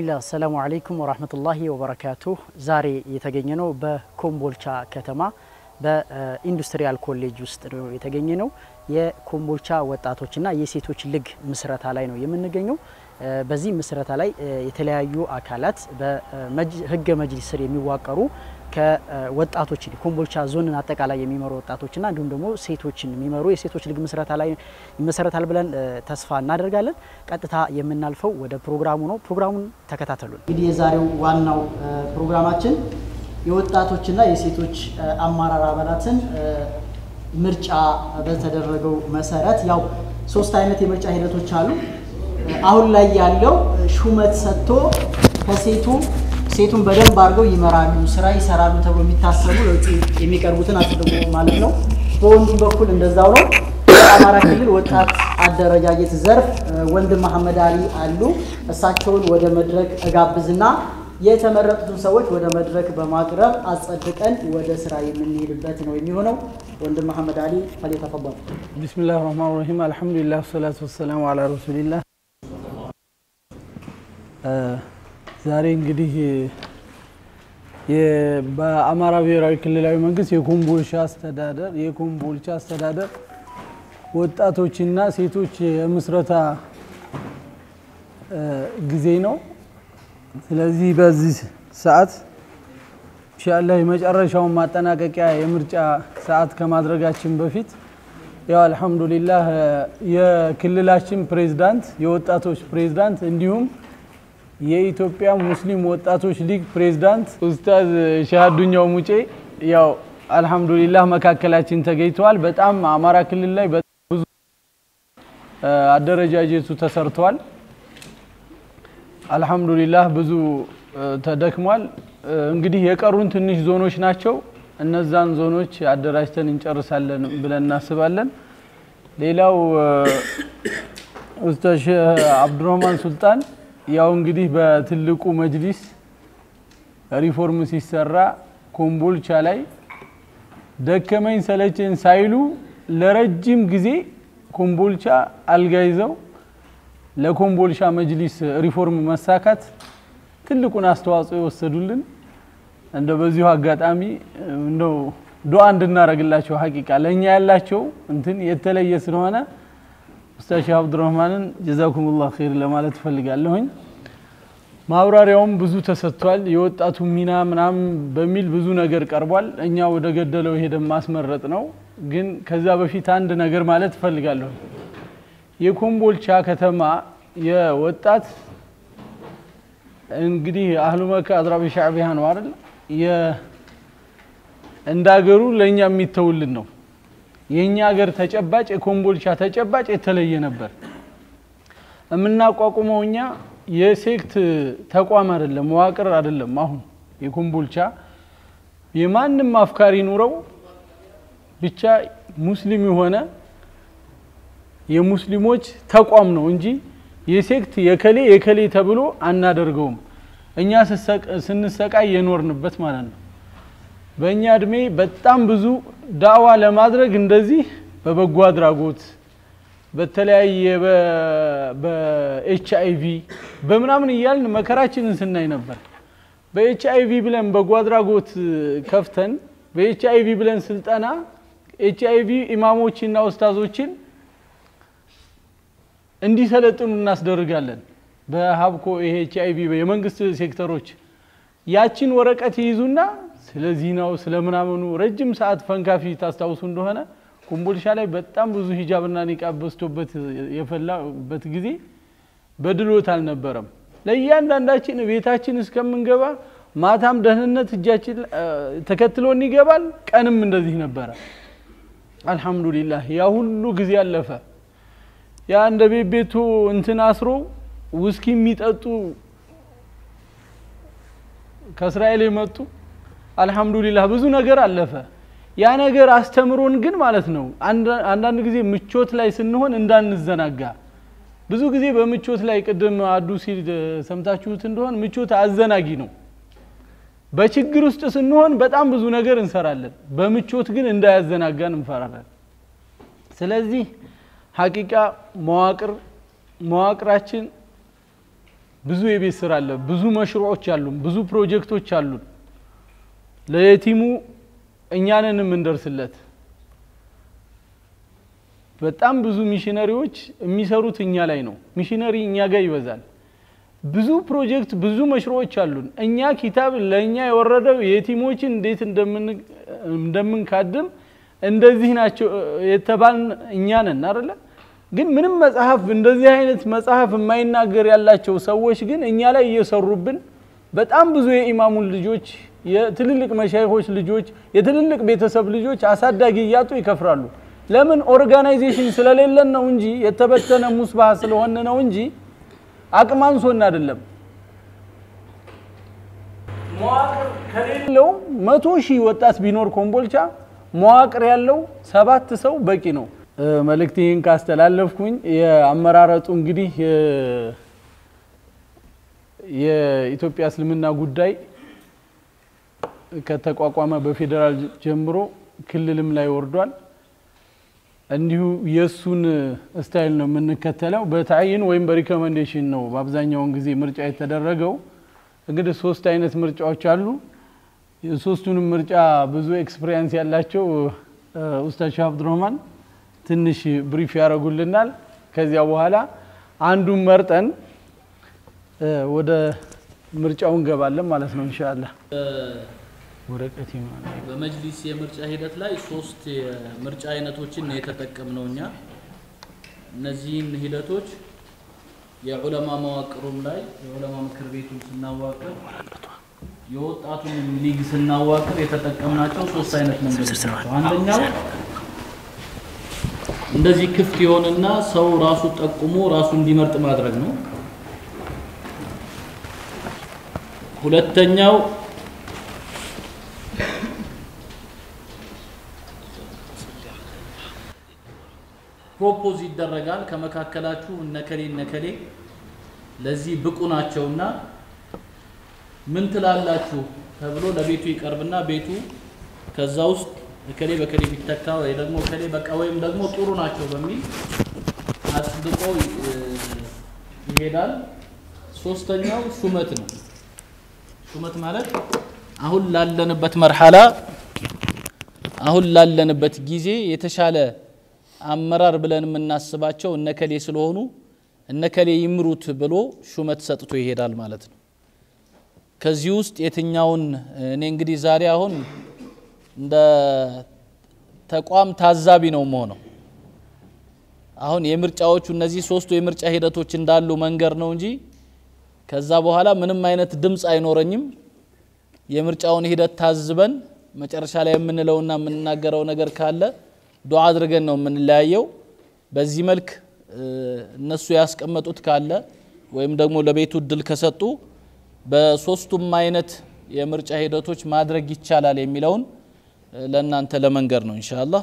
ቢስሚላህ አሰላሙ አለይኩም ወራህመቱላሂ ወበረካቱሁ። ዛሬ የተገኘ ነው በኮምቦልቻ ከተማ በኢንዱስትሪያል ኮሌጅ ውስጥ ነው የተገኘ ነው። የኮምቦልቻ ወጣቶችና የሴቶች ሊግ ምስረታ ላይ ነው የምንገኘው። በዚህ ምስረታ ላይ የተለያዩ አካላት በህገ መጅሊስ ስር የሚዋቀሩ ከወጣቶችን ኮምቦልቻ ዞንን አጠቃላይ የሚመሩ ወጣቶችና እንዲሁም ደግሞ ሴቶችን የሚመሩ የሴቶች ሊግ ምስረታ ላይ ይመሰረታል ብለን ተስፋ እናደርጋለን። ቀጥታ የምናልፈው ወደ ፕሮግራሙ ነው። ፕሮግራሙን ተከታተሉን። እንግዲህ የዛሬው ዋናው ፕሮግራማችን የወጣቶችና የሴቶች አመራር አባላትን ምርጫ በተደረገው መሰረት ያው ሶስት አይነት የምርጫ ሂደቶች አሉ። አሁን ላይ ያለው ሹመት ሰጥቶ ከሴቱ ሴቱን በደንብ አድርገው ይመራሉ፣ ስራ ይሰራሉ ተብሎ የሚታሰቡ ለውጭ የሚቀርቡትን አጽድቆ ማለት ነው። በወንዱም በኩል እንደዛው ነው። በአማራ ክልል ወጣት አደረጃጀት ዘርፍ ወንድም መሐመድ አሊ አሉ። እሳቸውን ወደ መድረክ እጋብዝና የተመረጡትን ሰዎች ወደ መድረክ በማቅረብ አጸድቀን ወደ ስራ የምንሄድበት ነው የሚሆነው። ወንድም መሐመድ አሊ ፈሊተፈضል። ቢስሚላህ ራህማን ራሂም አልሐምዱሊላህ ወሰላቱ ወሰላሙ አላ ረሱሊላህ። ዛሬ እንግዲህ በአማራ ብሔራዊ ክልላዊ መንግስት የኮምቦልቻ አስተዳደር የኮምቦልቻ አስተዳደር ወጣቶችና ሴቶች የምስረታ ጊዜ ነው። ስለዚህ በዚህ ሰዓት ኢንሻአላህ የመጨረሻውን ማጠናቀቂያ የምርጫ ሰዓት ከማድረጋችን በፊት ያው አልሐምዱሊላህ የክልላችን ፕሬዝዳንት የወጣቶች ፕሬዝዳንት እንዲሁም የኢትዮጵያ ሙስሊም ወጣቶች ሊግ ፕሬዝዳንት ኡስታዝ ሻሃዱኛው ሙጬ ያው አልሐምዱሊላህ መካከላችን ተገኝተዋል። በጣም አማራ ክልል ላይ በጣም ብዙ አደረጃጀቱ ተሰርተዋል። አልሐምዱሊላህ ብዙ ተደክሟል። እንግዲህ የቀሩን ትንሽ ዞኖች ናቸው። እነዛን ዞኖች አደራጅተን እንጨርሳለን ብለን እናስባለን። ሌላው ኡስታዝ ሼህ አብዱረህማን ሱልጣን ያው እንግዲህ በትልቁ መጅሊስ ሪፎርም ሲሰራ ኮምቦልቻ ላይ ደከመኝ ሰለቸኝ ሳይሉ ለረጅም ጊዜ ኮምቦልቻ አልጋ ይዘው ለኮምቦልቻ መጅሊስ ሪፎርም መሳካት ትልቁን አስተዋጽኦ የወሰዱልን እንደ በዚሁ አጋጣሚ እንደው ዱዓ እንድናረግላቸው ሀቂቃ ለእኛ ያላቸው እንትን የተለየ ስለሆነ ኡስታዝ ሼህ አብዱረህማንን ጀዛኩሙላህ ኸይር ለማለት እፈልጋለሁኝ። ማብራሪያውም ብዙ ተሰጥቷል። የወጣቱ ሚና ምናምን በሚል ብዙ ነገር ቀርቧል። እኛ ወደ ገደለው ሄደን ማስመረጥ ነው። ግን ከዛ በፊት አንድ ነገር ማለት እፈልጋለሁ። የኮምቦልቻ ከተማ የወጣት እንግዲህ አህሉ መካ አዝራቢ ሻዕቢያ ነው አይደል? እንደ ሀገሩ ለእኛ የሚተውልን ነው። የእኛ ሀገር ተጨባጭ የኮምቦልቻ ተጨባጭ የተለየ ነበር። የምናቋቁመው እኛ የሴክት ተቋም አይደለም፣ መዋቅር አይደለም። አሁን የኮምቦልቻ የማንም አፍካሪ ኑረው ብቻ ሙስሊም የሆነ የሙስሊሞች ተቋም ነው እንጂ የሴክት የከሌ የከሌ ተብሎ አናደርገውም። እኛ ስንሰቃይ የኖርንበት ማለት ነው። በእኛ እድሜ በጣም ብዙ ዳዋ ለማድረግ እንደዚህ በበጎ አድራጎት በተለያየ በኤች አይቪ በምናምን እያልን መከራችንን ስናይ ነበር። በኤች አይቪ ብለን በጎ አድራጎት ከፍተን በኤች አይቪ ብለን ስልጠና ኤች አይቪ ኢማሞችና ኡስታዞችን እንዲሰለጥኑ እናስደርጋለን። በሀብኮ ይሄ ኤች አይቪ የመንግስት ሴክተሮች ያችን ወረቀት ይይዙና ስለ ዚናው ስለ ምናምኑ ረጅም ሰዓት ፈንካፊ ታስታውሱ እንደሆነ ኮምቦልቻ ላይ በጣም ብዙ ሂጃብና ኒቃብ በዝቶበት የፈላበት ጊዜ በድሎት አልነበረም። ለእያንዳንዳችን ቤታችን እስከምንገባ ማታም ደህንነት እጃችን ተከትሎን ይገባል። ቀንም እንደዚህ ነበረ። አልሐምዱሊላህ ያ ሁሉ ጊዜ አለፈ። ያ እንደ ቤት ቤቱ እንትን አስሮ ውስኪ የሚጠጡ ከእስራኤል የመጡ አልሐምዱሊላህ ብዙ ነገር አለፈ። ያ ነገር አስተምሮን ግን ማለት ነው አንዳንድ ጊዜ ምቾት ላይ ስንሆን እንዳንዘናጋ። ብዙ ጊዜ በምቾት ላይ ቅድም አዱ ሲል ሰምታችሁት እንደሆን ምቾት አዘናጊ ነው። በችግር ውስጥ ስንሆን በጣም ብዙ ነገር እንሰራለን። በምቾት ግን እንዳያዘናጋን እንፈራለን። ስለዚህ ሀቂቃ መዋቅር መዋቅራችን ብዙ የቤት ስራ አለ፣ ብዙ መሽሮዎች አሉን፣ ብዙ ፕሮጀክቶች አሉን። ለየቲሙ እኛንን የምንደርስለት በጣም ብዙ ሚሽነሪዎች የሚሰሩት እኛ ላይ ነው። ሚሽነሪ እኛ ጋር ይበዛል። ብዙ ፕሮጀክት ብዙ መሽሮዎች አሉን። እኛ ኪታብ ለእኛ የወረደው የቲሞችን እንዴት እንደምንካድም እንደዚህ ናቸው የተባልን እኛ ነን አይደለ? ግን ምንም መጽሐፍ እንደዚህ አይነት መጽሐፍ የማይናገር ያላቸው ሰዎች ግን እኛ ላይ እየሰሩብን በጣም ብዙ የኢማሙን ልጆች የትልልቅ መሻይኮች ልጆች የትልልቅ ቤተሰብ ልጆች አሳዳጊ እያጡ ይከፍራሉ። ለምን? ኦርጋናይዜሽን ስለሌለን ነው እንጂ የተበተነ ሙስባህ ስለሆነ ነው እንጂ አቅም አንሶን አይደለም። መዋቅር ከሌለው መቶ ሺህ ወጣት ቢኖር ኮምቦልቻ መዋቅር ያለው ሰባት ሰው በቂ ነው። መልእክት ይህን ካስተላለፍኩኝ የአመራረጡ እንግዲህ የኢትዮጵያ እስልምና ጉዳይ ከተቋቋመ በፌዴራል ጀምሮ ክልልም ላይ ወርዷል። እንዲሁ የእሱን ስታይል ነው የምንከተለው። በታይን ወይም በሪኮመንዴሽን ነው በአብዛኛውን ጊዜ ምርጫ የተደረገው። እንግዲህ ሶስት አይነት ምርጫዎች አሉ። የሶስቱንም ምርጫ ብዙ ኤክስፔሪንስ ያላቸው ኡስታዝ ሻህ አብዱረህማን ትንሽ ብሪፍ ያደርጉልናል። ከዚያ በኋላ አንዱን መርጠን ወደ ምርጫው እንገባለን ማለት ነው ኢንሻአላህ። ወረቀት በመጅሊስ የምርጫ ሂደት ላይ ሶስት የምርጫ አይነቶችን ነው የተጠቀምነው እኛ። እነዚህን ሂደቶች የዑለማ መዋቅሩም ላይ የዑለማ ምክር ቤቱን ስናዋቅር የወጣቱን ሊግ ስናዋቅር የተጠቀምናቸው ሶስት አይነት መንገዶች ናቸው። አንደኛው እንደዚህ ክፍት የሆነና ሰው ራሱ ጠቁሞ ራሱ እንዲመርጥ ማድረግ ነው። ሁለተኛው ፕሮፖዝ ይደረጋል። ከመካከላችሁ እነከሌ እነከሌ ለዚህ ብቁ ናቸውና ምን ትላላችሁ ተብሎ ለቤቱ ይቀርብና ቤቱ ከዛ ውስጥ እከሌ በከሌ ቢተካ ወይ ደግሞ እከሌ በቃ ወይም ደግሞ ጥሩ ናቸው በሚል አጽድቆ ይሄዳል። ሶስተኛው ሹመት ነው። ሹመት ማለት አሁን ላለንበት መርሐላ አሁን ላለንበት ጊዜ የተሻለ አመራር ብለን የምናስባቸው እነከሌ ስለሆኑ እነከሌ ይምሩት ብሎ ሹመት ሰጥቶ ይሄዳል ማለት ነው። ከዚህ ውስጥ የትኛውን እኔ እንግዲህ ዛሬ አሁን እንደ ተቋም ታዛቢ ነው መሆነው። አሁን የምርጫዎቹ እነዚህ ሶስቱ የምርጫ ሂደቶች እንዳሉ መንገር ነው እንጂ ከዛ በኋላ ምንም አይነት ድምፅ አይኖረኝም። የምርጫውን ሂደት ታዝበን መጨረሻ ላይ የምንለውና የምንናገረው ነገር ካለ ዱዓ አድርገን ነው የምንለያየው። በዚህ መልክ እነሱ ያስቀመጡት ካለ ወይም ደግሞ ለቤቱ እድል ከሰጡ በሶስቱም አይነት የምርጫ ሂደቶች ማድረግ ይቻላል የሚለውን ለእናንተ ለመንገር ነው ኢንሻአላህ።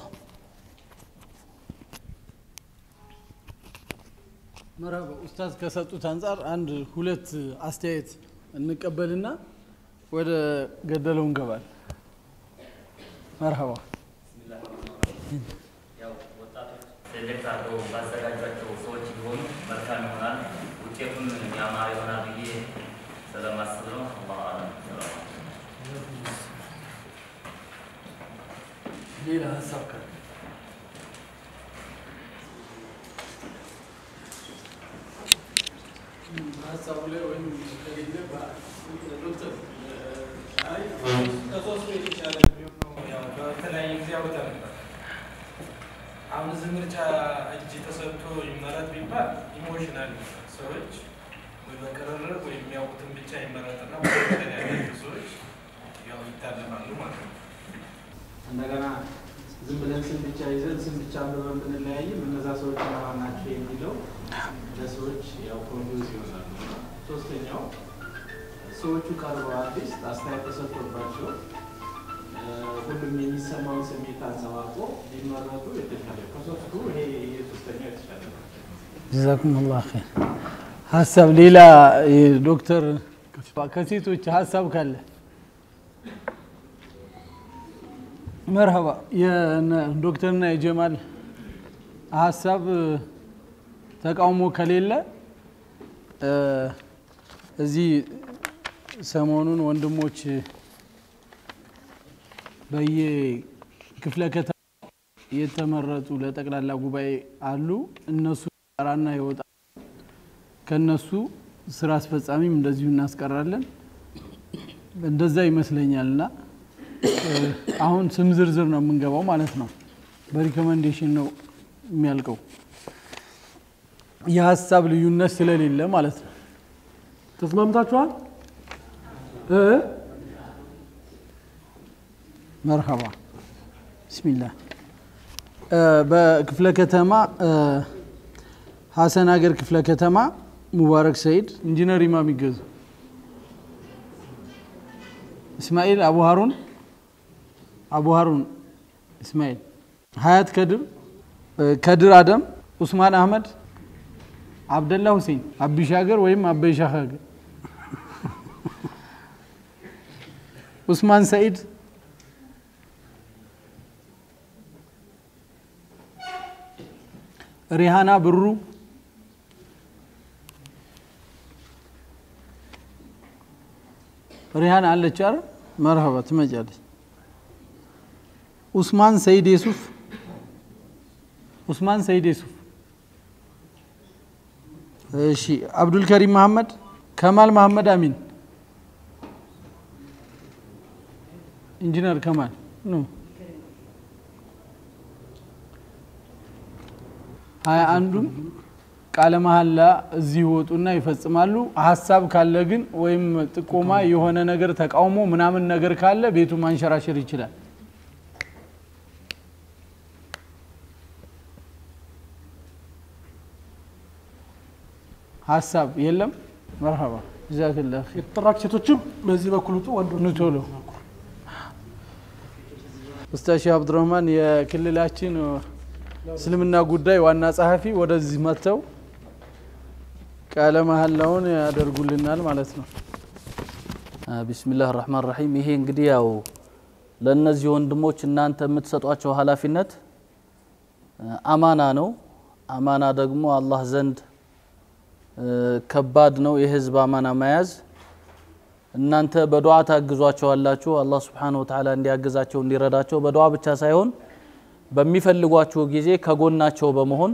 መርሀባ ኡስታዝ ከሰጡት አንጻር አንድ ሁለት አስተያየት እንቀበልና ወደ ገደለው እንገባል። መርሀባ ሴሌክት አድርገው ባዘጋጇቸው ሰዎች ቢሆኑ መልካም ይሆናል። ውጤቱን ያማረ ይሆናል ብዬ ስለማስብ ነው። አላሁ አለም። ሌላ ሀሳብ ካለ ሀሳቡ ላይ ወይም ከሌለ ዶክተር ከሶስቱ የተሻለ ቢሆን ነው። ያው በተለያየ ጊዜ አውጣ ነበር። አሁን እዚህ ምርጫ እጅ ተሰጥቶ ይመረጥ ቢባል ኢሞሽናል ሰዎች ወይ በቅርርብ ወይ የሚያውቁትን ብቻ ይመረጥና ያላቸው ሰዎች ያው ይታለማሉ ማለት ነው። እንደገና ዝም ብለን ስም ብቻ ይዘን ስም ብቻ አንብበን ብንለያይም እነዛ ሰዎች እነማን ናቸው የሚለው ለሰዎች ያው ኮንፊውዝ ይሆናሉ። እና ሶስተኛው ሰዎቹ ቀርበው አርቲስት አስተያየት ተሰጥቶባቸው እ፣ ሁሉም የሚሰማውን ስሜት አንጸባርቆ ሊመረጡ የተሻለ ከሶስቱ ይሄ የሶስተኛው የተሻለ ነው። ጀዛኩም ላሁ ኸይር። ሀሳብ ሌላ ዶክተር ከሴቶች ሀሳብ ካለ መርሀባ የዶክተርና የጀማል ሀሳብ ተቃውሞ ከሌለ እ፣ እዚህ ሰሞኑን ወንድሞች በየክፍለ ከተማ የተመረጡ ለጠቅላላ ጉባኤ አሉ። እነሱ ጠራና ይወጣ ከነሱ ስራ አስፈጻሚም እንደዚሁ እናስቀራለን። እንደዛ ይመስለኛል እና አሁን ስም ዝርዝር ነው የምንገባው ማለት ነው። በሪኮመንዴሽን ነው የሚያልቀው የሀሳብ ልዩነት ስለሌለ ማለት ነው። ተስማምታችኋል? እ መርሀባ ብስሚላህ በክፍለ ከተማ ሀሰን ሀገር ክፍለ ከተማ ሙባረክ ሰይድ ኢንጂነር ኢማም ይገዙ እስማኤል አቡ ሀሩን አቡ ሀሩን እስማኤል ሀያት ከድር ከድር አደም ኡስማን አህመድ አብደላ ሁሴን አቢሻገር ወይም አበይሻገር ኡስማን ሰኢድ ሪሃና ብሩ ሪሃና አለች አረ መርሀባ ትመጫለች ኡስማን ሰይድ የሱፍ ኡስማን ሰይድ የሱፍ እሺ አብዱልከሪም መሐመድ ከማል መሐመድ አሚን ኢንጂነር ከማል ኑ ሀያ አንዱም ቃለ መሀላ እዚህ ይወጡና ይፈጽማሉ። ሀሳብ ካለ ግን ወይም ጥቆማ የሆነ ነገር ተቃውሞ ምናምን ነገር ካለ ቤቱ ማንሸራሸር ይችላል። ሀሳብ የለም። መርሀባ ጀዛክላህ ኸይር። የተጠራችሁ ሴቶችም በዚህ በኩል ውጡ፣ ወንዶች ኑ ቶሎ። ኡስታዝ ሼህ አብዱረህማን የክልላችን እስልምና ጉዳይ ዋና ጸሐፊ ወደዚህ መጥተው ቃለ መሀላውን ያደርጉልናል ማለት ነው። ቢስሚላህ ራህማን ራሂም። ይሄ እንግዲህ ያው ለእነዚህ ወንድሞች እናንተ የምትሰጧቸው ኃላፊነት አማና ነው። አማና ደግሞ አላህ ዘንድ ከባድ ነው፣ የህዝብ አማና መያዝ። እናንተ በዱዓ ታግዟቸዋላችሁ። አላህ ስብሓነሁ ወተዓላ እንዲያግዛቸው እንዲረዳቸው በዱዓ ብቻ ሳይሆን በሚፈልጓችሁ ጊዜ ከጎናቸው በመሆን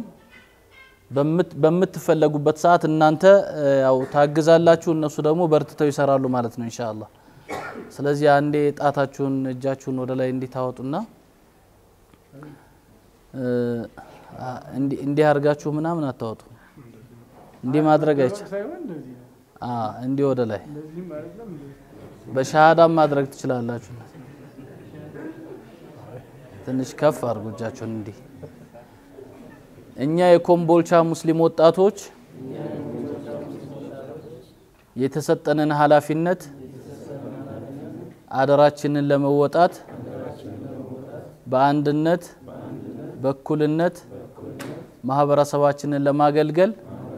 በምትፈለጉበት ሰዓት እናንተ ያው ታግዛላችሁ፣ እነሱ ደግሞ በርትተው ይሰራሉ ማለት ነው ኢንሻአላህ። ስለዚህ አንዴ ጣታችሁን እጃችሁን ወደ ላይ እንዲታወጡና እንዲህ አድርጋችሁ ምናምን አታወጡ። እንዲህ ማድረግ አይቻል። እንዲህ ወደ ላይ በሻሃዳም ማድረግ ትችላላችሁ። ትንሽ ከፍ አድርጉ እጃችሁን እንዲህ። እኛ የኮምቦልቻ ሙስሊም ወጣቶች የተሰጠንን ኃላፊነት አደራችንን ለመወጣት በአንድነት በእኩልነት ማህበረሰባችንን ለማገልገል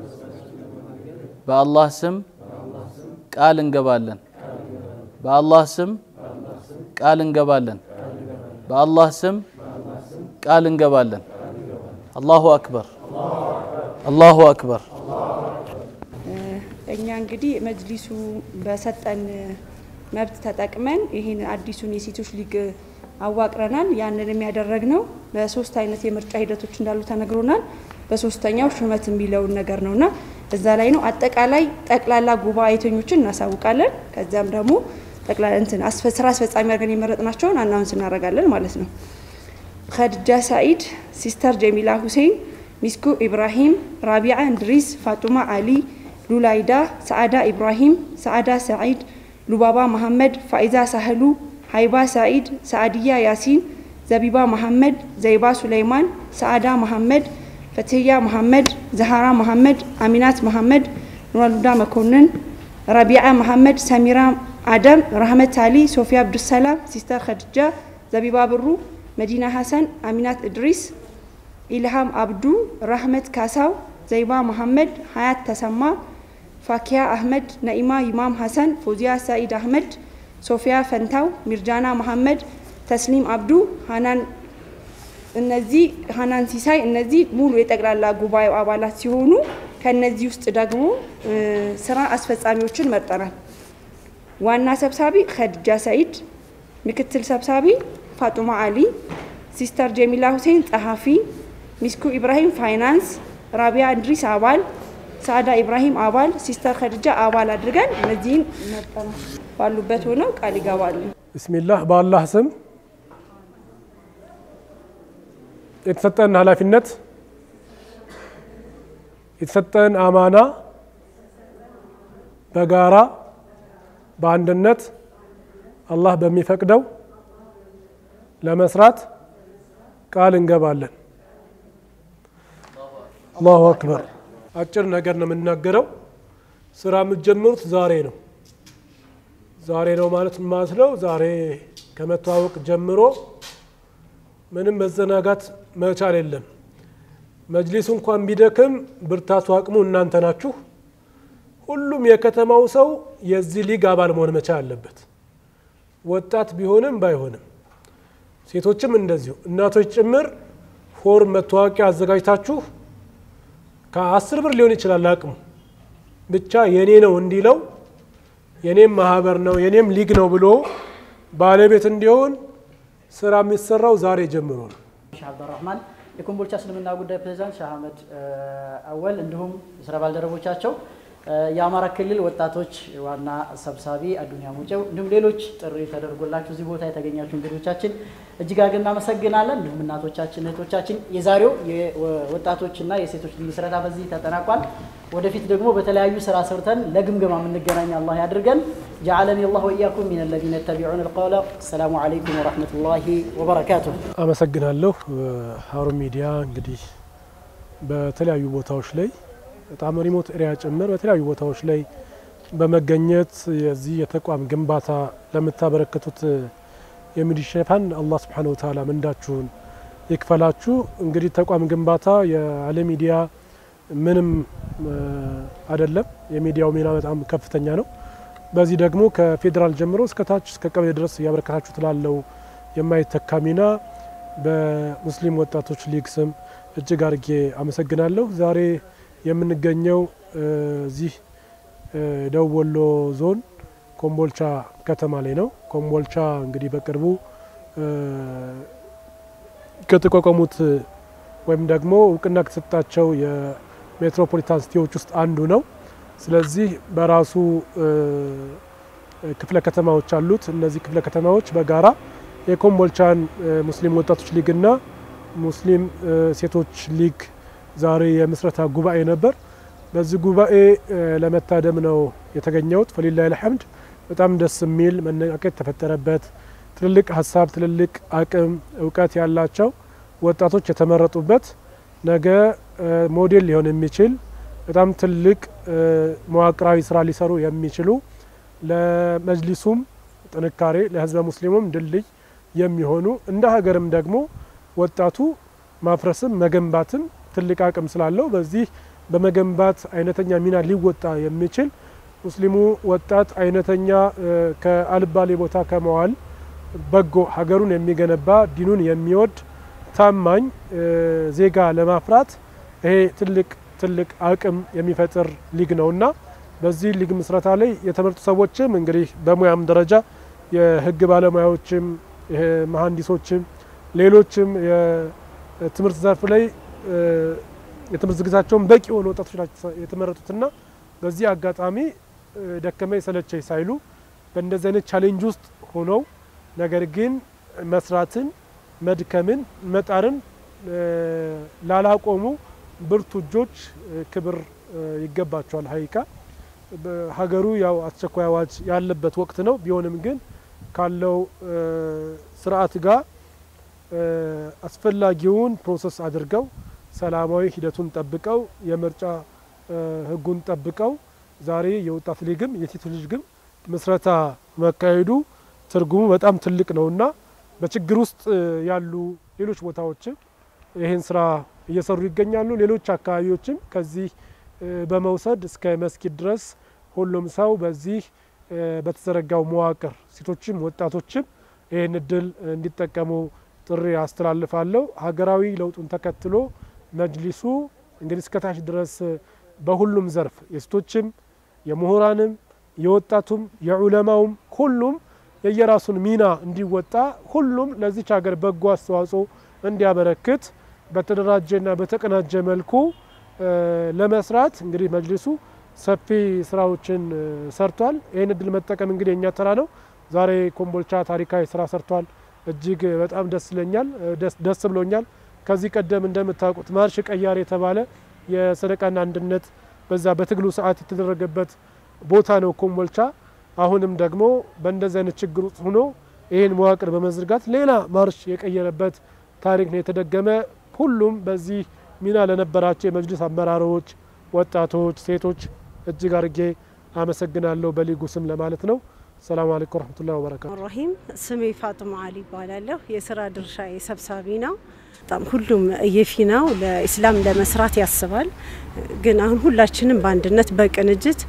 በአላህ ስም ቃል እንገባለን። በአላህ ስም ቃል እንገባለን። በአላህ ስም ቃል እንገባለን። አላሁ አክበር፣ አላሁ አክበር። እኛ እንግዲህ መጅሊሱ በሰጠን መብት ተጠቅመን ይህን አዲሱን የሴቶች ሊግ አዋቅረናል። ያንን የሚያደረግነው በሶስት አይነት የምርጫ ሂደቶች እንዳሉ ተነግሮናል። በሶስተኛው ሹመት የሚለውን ነገር ነውና እዛ ላይ ነው። አጠቃላይ ጠቅላላ ጉባኤተኞችን እናሳውቃለን። ከዚያም ደግሞ እንትን ስራ አስፈጻሚ አድርገን የመረጥናቸውን አናውንስ እናደርጋለን ማለት ነው። ከድጃ ሳኢድ፣ ሲስተር ጀሚላ ሁሴን፣ ሚስኩ ኢብራሂም፣ ራቢዓ እንድሪስ፣ ፋጡማ አሊ፣ ሉላይዳ፣ ሰዓዳ ኢብራሂም፣ ሰዓዳ ሰዒድ፣ ሉባባ መሐመድ፣ ፋኢዛ ሳህሉ፣ ሀይባ ሳኢድ፣ ሰዓድያ ያሲን፣ ዘቢባ መሐመድ፣ ዘይባ ሱለይማን፣ ሰዓዳ መሐመድ፣ ፈትህያ መሐመድ፣ ዘሃራ መሐመድ፣ አሚናት መሐመድ፣ ኑራሉዳ መኮንን፣ ረቢዓ መሐመድ፣ ሰሚራ አደም፣ ረህመት አሊ፣ ሶፊያ አብዱሰላም፣ ሲስተር ከድጃ፣ ዘቢባ ብሩ፣ መዲና ሀሰን፣ አሚናት እድሪስ፣ ኢልሃም አብዱ፣ ራህመት ካሳው፣ ዘይባ መሐመድ፣ ሀያት ተሰማ፣ ፋኪያ አህመድ፣ ነኢማ ይማም ሀሰን፣ ፎዚያ ሳኢድ አህመድ፣ ሶፊያ ፈንታው፣ ሚርጃና መሐመድ፣ ተስሊም አብዱ፣ ሀናን እነዚህ ሀናን ሲሳይ እነዚህ ሙሉ የጠቅላላ ጉባኤው አባላት ሲሆኑ ከነዚህ ውስጥ ደግሞ ስራ አስፈጻሚዎችን መርጠናል። ዋና ሰብሳቢ ከድጃ ሰኢድ፣ ምክትል ሰብሳቢ ፋጡማ አሊ፣ ሲስተር ጀሚላ ሁሴን ጸሐፊ፣ ሚስኩ ኢብራሂም ፋይናንስ፣ ራቢያ እንድሪስ አባል፣ ሳዕዳ ኢብራሂም አባል፣ ሲስተር ከድጃ አባል አድርገን እነዚህን መርጠናል። ባሉበት ሆነው ቃል ይገባሉ። ብስሚላህ በአላህ ስም የተሰጠን ኃላፊነት የተሰጠን አማና በጋራ በአንድነት አላህ በሚፈቅደው ለመስራት ቃል እንገባለን። አላሁ አክበር። አጭር ነገር ነው የምናገረው። ስራ የምትጀምሩት ዛሬ ነው። ዛሬ ነው ማለት ማለት ነው። ዛሬ ከመተዋወቅ ጀምሮ ምንም መዘናጋት መቻል የለም። መጅሊሱ እንኳን ቢደክም ብርታቱ አቅሙ እናንተ ናችሁ። ሁሉም የከተማው ሰው የዚህ ሊግ አባል መሆን መቻል አለበት። ወጣት ቢሆንም ባይሆንም፣ ሴቶችም እንደዚሁ፣ እናቶች ጭምር ፎርም መታወቂያ አዘጋጅታችሁ ከአስር ብር ሊሆን ይችላል አቅሙ ብቻ የኔ ነው እንዲለው የኔም ማህበር ነው የኔም ሊግ ነው ብሎ ባለቤት እንዲሆን ስራ የሚሰራው ዛሬ ጀምሮ ነው። ሼህ አብዱራህማን የኮምቦልቻ እስልምና ጉዳይ ፕሬዚዳንት ሼህ አህመድ አወል እንዲሁም የስራ ባልደረቦቻቸው የአማራ ክልል ወጣቶች ዋና ሰብሳቢ አዱኒያ ሙጨው እንዲሁም ሌሎች ጥሪ ተደርጎላችሁ እዚህ ቦታ የተገኛችሁ እንግዶቻችን እጅግ አድርገን እናመሰግናለን። እንዲሁም እናቶቻችን፣ እህቶቻችን የዛሬው የወጣቶችና የሴቶች ምስረታ በዚህ ተጠናቋል። ወደፊት ደግሞ በተለያዩ ስራ ሰርተን ለግምገማ የምንገናኝ አላህ ያድርገን። ጀዓለኒ አላህ ወኢያኩም ሚን አለዚነ የተቢዑን አልቀውለ። አሰላሙ አለይኩም ወረሕመቱላሂ ወበረካቱሁ። አመሰግናለሁ። ሀሩን ሚዲያ እንግዲህ በተለያዩ ቦታዎች ላይ በጣም ሪሞት ኤሪያ ጭምር በተለያዩ ቦታዎች ላይ በመገኘት የዚህ የተቋም ግንባታ ለምታበረክቱት የሚዲያ ሽፋን አላህ ስብሓነሁ ወተዓላ ምንዳችሁን ይክፈላችሁ። እንግዲህ ተቋም ግንባታ ያለ ሚዲያ ምንም አይደለም። የሚዲያው ሚና በጣም ከፍተኛ ነው። በዚህ ደግሞ ከፌዴራል ጀምሮ እስከ ታች እስከ ቀበሌ ድረስ እያበረከታችሁት ላለው የማይተካ ሚና በሙስሊም ወጣቶች ሊግ ስም እጅግ አድርጌ አመሰግናለሁ። ዛሬ የምንገኘው እዚህ ደቡብ ወሎ ዞን ኮምቦልቻ ከተማ ላይ ነው። ኮምቦልቻ እንግዲህ በቅርቡ ከተቋቋሙት ወይም ደግሞ እውቅና ከተሰጣቸው የሜትሮፖሊታን ሲቲዎች ውስጥ አንዱ ነው። ስለዚህ በራሱ ክፍለ ከተማዎች አሉት። እነዚህ ክፍለ ከተማዎች በጋራ የኮምቦልቻን ሙስሊም ወጣቶች ሊግና ሙስሊም ሴቶች ሊግ ዛሬ የምስረታ ጉባኤ ነበር። በዚህ ጉባኤ ለመታደም ነው የተገኘሁት። ፈሊላህ ልሐምድ በጣም ደስ የሚል መነቃቀት የተፈጠረበት ትልልቅ ሀሳብ፣ ትልልቅ አቅም፣ እውቀት ያላቸው ወጣቶች የተመረጡበት ነገ ሞዴል ሊሆን የሚችል በጣም ትልቅ መዋቅራዊ ስራ ሊሰሩ የሚችሉ ለመጅሊሱም ጥንካሬ ለህዝበ ሙስሊሙም ድልድይ የሚሆኑ እንደ ሀገርም ደግሞ ወጣቱ ማፍረስም መገንባትም ትልቅ አቅም ስላለው በዚህ በመገንባት አይነተኛ ሚና ሊወጣ የሚችል ሙስሊሙ ወጣት አይነተኛ ከአልባሌ ቦታ ከመዋል በጎ ሀገሩን የሚገነባ ዲኑን የሚወድ ታማኝ ዜጋ ለማፍራት ይሄ ትልቅ ትልቅ አቅም የሚፈጥር ሊግ ነውና በዚህ ሊግ ምስረታ ላይ የተመረጡ ሰዎችም እንግዲህ በሙያም ደረጃ የህግ ባለሙያዎችም መሀንዲሶችም ሌሎችም የትምህርት ዘርፍ ላይ የትምህርት ዝግጅታቸውን በቂ የሆኑ ወጣቶች ናቸው የተመረጡትና በዚህ አጋጣሚ ደከመኝ ሰለቸኝ ሳይሉ በእንደዚህ አይነት ቻሌንጅ ውስጥ ሆነው ነገር ግን መስራትን፣ መድከምን፣ መጣርን ላላቆሙ ብርቱ እጆች ክብር ይገባቸዋል። ሀይቃ ሀገሩ ያው አስቸኳይ አዋጅ ያለበት ወቅት ነው። ቢሆንም ግን ካለው ስርዓት ጋር አስፈላጊውን ፕሮሰስ አድርገው ሰላማዊ ሂደቱን ጠብቀው የምርጫ ህጉን ጠብቀው ዛሬ የወጣት ሊግም የሴቶች ሊግም ምስረታ መካሄዱ ትርጉሙ በጣም ትልቅ ነውና በችግር ውስጥ ያሉ ሌሎች ቦታዎችም ይህን ስራ እየሰሩ ይገኛሉ። ሌሎች አካባቢዎችም ከዚህ በመውሰድ እስከ መስጊድ ድረስ ሁሉም ሰው በዚህ በተዘረጋው መዋቅር ሴቶችም ወጣቶችም ይህን እድል እንዲጠቀሙ ጥሪ አስተላልፋለሁ። ሀገራዊ ለውጡን ተከትሎ መጅሊሱ እንግዲህ እስከታች ድረስ በሁሉም ዘርፍ የሴቶችም፣ የምሁራንም፣ የወጣቱም፣ የዑለማውም ሁሉም የየራሱን ሚና እንዲወጣ ሁሉም ለዚች ሀገር በጎ አስተዋጽኦ እንዲያበረክት በተደራጀና በተቀናጀ መልኩ ለመስራት እንግዲህ መጅሊሱ ሰፊ ስራዎችን ሰርቷል። ይህን እድል መጠቀም እንግዲህ የእኛ ተራ ነው። ዛሬ ኮምቦልቻ ታሪካዊ ስራ ሰርቷል። እጅግ በጣም ደስ ይለኛል፣ ደስ ብሎኛል። ከዚህ ቀደም እንደምታውቁት ማርሽ ቀያር የተባለ የሰደቃና አንድነት በዛ በትግሉ ሰዓት የተደረገበት ቦታ ነው ኮምቦልቻ። አሁንም ደግሞ በእንደዚህ አይነት ችግር ውስጥ ሆኖ ይህን መዋቅር በመዝርጋት ሌላ ማርሽ የቀየረበት ታሪክ ነው የተደገመ። ሁሉም በዚህ ሚና ለነበራቸው የመጅሊስ አመራሮች፣ ወጣቶች፣ ሴቶች እጅግ አድርጌ አመሰግናለሁ በሊጉ ስም ለማለት ነው። ሰላም አለይኩም ወረህመቱላሂ ወበረካቱ። ራሂም ስሜ ፋጡማ አሊ ይባላለሁ። የስራ ድርሻ የሰብሳቢ ነው። በጣም ሁሉም የፊናው ለኢስላም ለመስራት ያስባል። ግን አሁን ሁላችንም በአንድነት በቅንጅት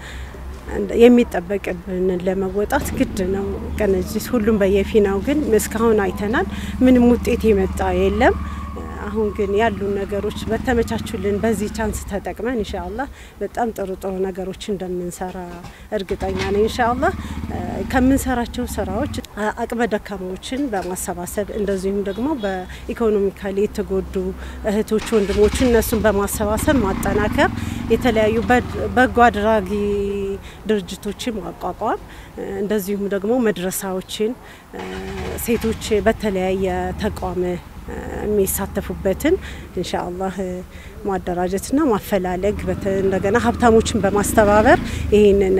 የሚጠበቅብንን ለመወጣት ግድ ነው ቅንጅት። ሁሉም በየፊናው ግን እስካሁን አይተናል፣ ምንም ውጤት የመጣ የለም። አሁን ግን ያሉ ነገሮች በተመቻቹልን በዚህ ቻንስ ተጠቅመን ኢንሻአላህ በጣም ጥሩ ጥሩ ነገሮች እንደምንሰራ እርግጠኛ ነኝ። ኢንሻአላህ ከምንሰራቸው ስራዎች አቅመ ደካማዎችን በማሰባሰብ እንደዚሁም ደግሞ በኢኮኖሚካሊ የተጎዱ እህቶች ወንድሞች እነሱን በማሰባሰብ ማጠናከር፣ የተለያዩ በጎ አድራጊ ድርጅቶችን ማቋቋም እንደዚሁም ደግሞ መድረሳዎችን ሴቶች በተለያየ ተቋም የሚሳተፉበትን ኢንሻአላህ ማደራጀትና ማፈላለግ እንደገና ሀብታሞችን በማስተባበር ይህንን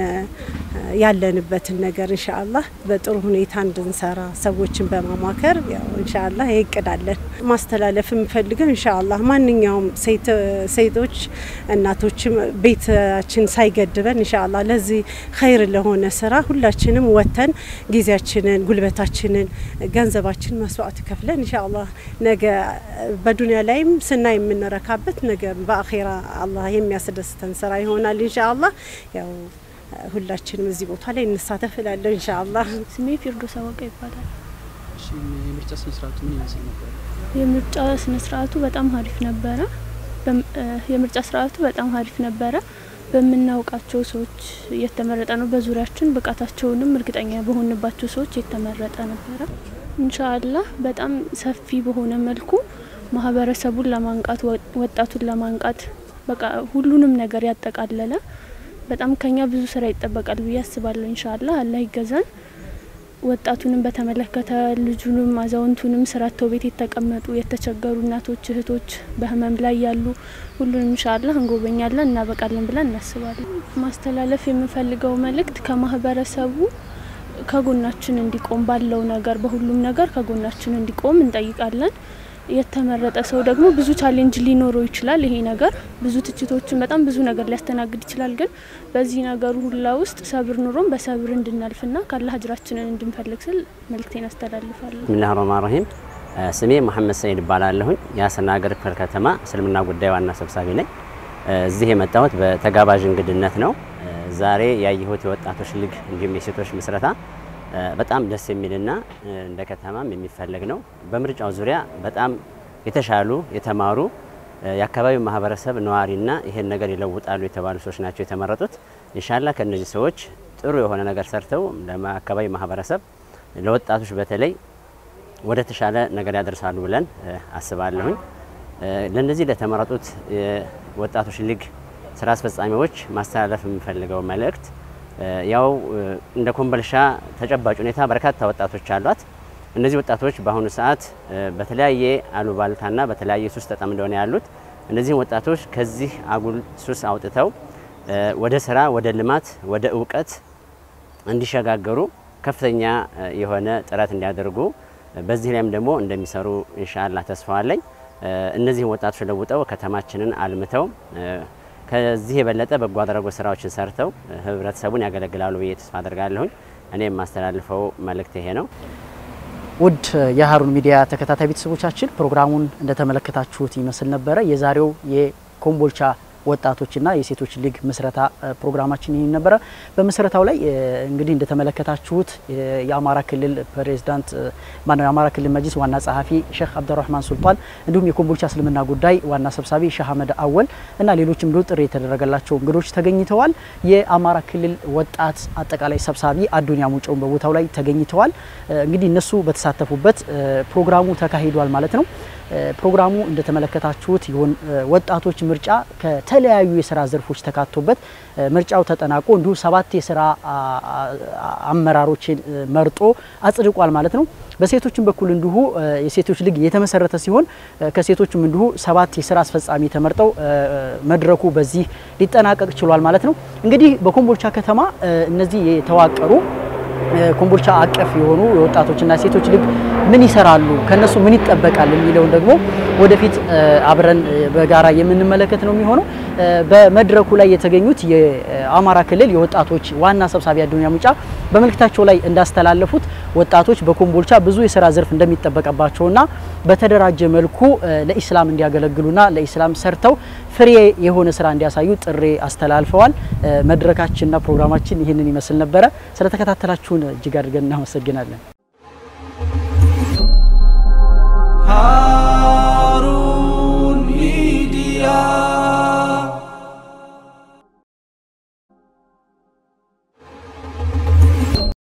ያለንበትን ነገር ኢንሻአላህ በጥሩ ሁኔታ እንድንሰራ ሰዎችን በማማከር ያው ኢንሻአላህ ይቅዳለን። ማስተላለፍ የምፈልገው ኢንሻአላህ ማንኛውም ሴቶች እናቶችም ቤታችን ሳይገድበን ኢንሻአላህ ለዚህ ኸይር ለሆነ ስራ ሁላችንም ወተን ጊዜያችንን፣ ጉልበታችንን፣ ገንዘባችን መስዋዕት ከፍለን ኢንሻአላህ ነገ በዱንያ ላይም ስናይ የምንረካበት ነገ በአኼራ አላህ የሚያስደስተን ስራ ይሆናል ኢንሻአላህ ያው ሁላችንም እዚህ ቦታ ላይ እንሳተፍ እላለሁ ኢንሻአላህ። ስሜ ፊርዶስ አወቀ ይባላል። የምርጫ ስነ ስርዓቱ ምን ይመስል ነበር? የምርጫ ስነ ስርዓቱ በጣም አሪፍ ነበረ። የምርጫ ስርዓቱ በጣም አሪፍ ነበረ። በምናውቃቸው ሰዎች የተመረጠ ነው። በዙሪያችን ብቃታቸውንም እርግጠኛ በሆንባቸው ሰዎች የተመረጠ ነበረ። ኢንሻአላህ በጣም ሰፊ በሆነ መልኩ ማህበረሰቡን ለማንቃት ወጣቱን ለማንቃት በቃ ሁሉንም ነገር ያጠቃለለ በጣም ከኛ ብዙ ስራ ይጠበቃል ብዬ አስባለሁ። ኢንሻአላህ አላህ ይገዛን። ወጣቱንም በተመለከተ ልጁንም አዛውንቱንም ስራተው ቤት የተቀመጡ የተቸገሩ እናቶች፣ እህቶች በህመም ላይ ያሉ ሁሉንም ኢንሻአላህ እንጎበኛለን እናበቃለን ብለን እናስባለን። ማስተላለፍ የምፈልገው መልእክት ከማህበረሰቡ ከጎናችን እንዲቆም ባለው ነገር በሁሉም ነገር ከጎናችን እንዲቆም እንጠይቃለን። የተመረጠ ሰው ደግሞ ብዙ ቻሌንጅ ሊኖረው ይችላል። ይሄ ነገር ብዙ ትችቶችን በጣም ብዙ ነገር ሊያስተናግድ ይችላል። ግን በዚህ ነገሩ ሁላ ውስጥ ሰብር ኑሮም በሰብር እንድናልፍና ካላህ እጅራችንን እንድንፈልግ ስል መልእክቴን አስተላልፋለሁ። ብስሚላህ ረህማን ረሂም። ስሜ መሐመድ ሰይድ እባላለሁኝ። የሀሰና ሀገር ክፍለ ከተማ እስልምና ጉዳይ ዋና ሰብሳቢ ነኝ። እዚህ የመጣሁት በተጋባዥ እንግድነት ነው። ዛሬ ያየሁት የወጣቶች ሊግ እንዲሁም የሴቶች ምስረታ በጣም ደስ የሚልና እንደ ከተማም የሚፈለግ ነው። በምርጫው ዙሪያ በጣም የተሻሉ የተማሩ የአካባቢው ማህበረሰብ ነዋሪና ይሄን ነገር ይለውጣሉ የተባሉ ሰዎች ናቸው የተመረጡት። ኢንሻላ ከእነዚህ ሰዎች ጥሩ የሆነ ነገር ሰርተው ለአካባቢ ማህበረሰብ ለወጣቶች በተለይ ወደ ተሻለ ነገር ያደርሳሉ ብለን አስባለሁኝ። ለእነዚህ ለተመረጡት ወጣቶች ሊግ ስራ አስፈጻሚዎች ማስተላለፍ የምፈልገው መልእክት ያው እንደ ኮምቦልቻ ተጨባጭ ሁኔታ በርካታ ወጣቶች አሏት። እነዚህ ወጣቶች በአሁኑ ሰዓት በተለያየ አሉባልታና በተለያየ ሱስ ተጠምደው ነው ያሉት። እነዚህን ወጣቶች ከዚህ አጉል ሱስ አውጥተው ወደ ስራ፣ ወደ ልማት፣ ወደ እውቀት እንዲሸጋገሩ ከፍተኛ የሆነ ጥረት እንዲያደርጉ በዚህ ላይም ደግሞ እንደሚሰሩ ኢንሻአላህ ተስፋ አለኝ። እነዚህን ወጣቶች ለውጠው ከተማችንን አልምተው ከዚህ የበለጠ በጎ አድራጎት ስራዎችን ሰርተው ህብረተሰቡን ያገለግላሉ ብዬ ተስፋ አደርጋለሁኝ። እኔ የማስተላልፈው መልእክት ይሄ ነው። ውድ የሀሩን ሚዲያ ተከታታይ ቤተሰቦቻችን ፕሮግራሙን እንደተመለከታችሁት ይመስል ነበረ። የዛሬው የኮምቦልቻ ወጣቶችና የሴቶች ሊግ ምስረታ ፕሮግራማችን ይህን ነበረ። በምስረታው ላይ እንግዲህ እንደተመለከታችሁት የአማራ ክልል ፕሬዝዳንት ማነው የአማራ ክልል መጅሊስ ዋና ጸሐፊ ሼክ አብዱራህማን ሱልጣን እንዲሁም የኮምቦልቻ እስልምና ጉዳይ ዋና ሰብሳቢ ሼህ አህመድ አወል እና ሌሎችም እንዲሁ ጥሪ የተደረገላቸው እንግዶች ተገኝተዋል። የአማራ ክልል ወጣት አጠቃላይ ሰብሳቢ አዱኒያ ሙጨውን በቦታው ላይ ተገኝተዋል። እንግዲህ እነሱ በተሳተፉበት ፕሮግራሙ ተካሂዷል ማለት ነው። ፕሮግራሙ እንደተመለከታችሁት ይሁን ወጣቶች ምርጫ ከተለያዩ የስራ ዘርፎች ተካቶበት ምርጫው ተጠናቆ እንዲሁ ሰባት የስራ አመራሮችን መርጦ አጽድቋል ማለት ነው። በሴቶችም በኩል እንዲሁ የሴቶች ሊግ የተመሰረተ ሲሆን ከሴቶችም እንዲሁ ሰባት የስራ አስፈጻሚ ተመርጠው መድረኩ በዚህ ሊጠናቀቅ ችሏል ማለት ነው። እንግዲህ በኮምቦልቻ ከተማ እነዚህ የተዋቀሩ ኮምቦልቻ አቀፍ የሆኑ የወጣቶችና ሴቶች ሊግ ምን ይሰራሉ፣ ከነሱ ምን ይጠበቃል የሚለውን ደግሞ ወደፊት አብረን በጋራ የምንመለከት ነው የሚሆነው። በመድረኩ ላይ የተገኙት የአማራ ክልል የወጣቶች ዋና ሰብሳቢ አዱኛ ሙጫ በመልእክታቸው ላይ እንዳስተላለፉት ወጣቶች በኮምቦልቻ ብዙ የስራ ዘርፍ እንደሚጠበቅባቸውና በተደራጀ መልኩ ለኢስላም እንዲያገለግሉና ለኢስላም ሰርተው ፍሬ የሆነ ስራ እንዲያሳዩ ጥሪ አስተላልፈዋል። መድረካችንና ፕሮግራማችን ይህንን ይመስል ነበረ። ስለተከታተላችሁን እጅግ አድርገን እናመሰግናለን።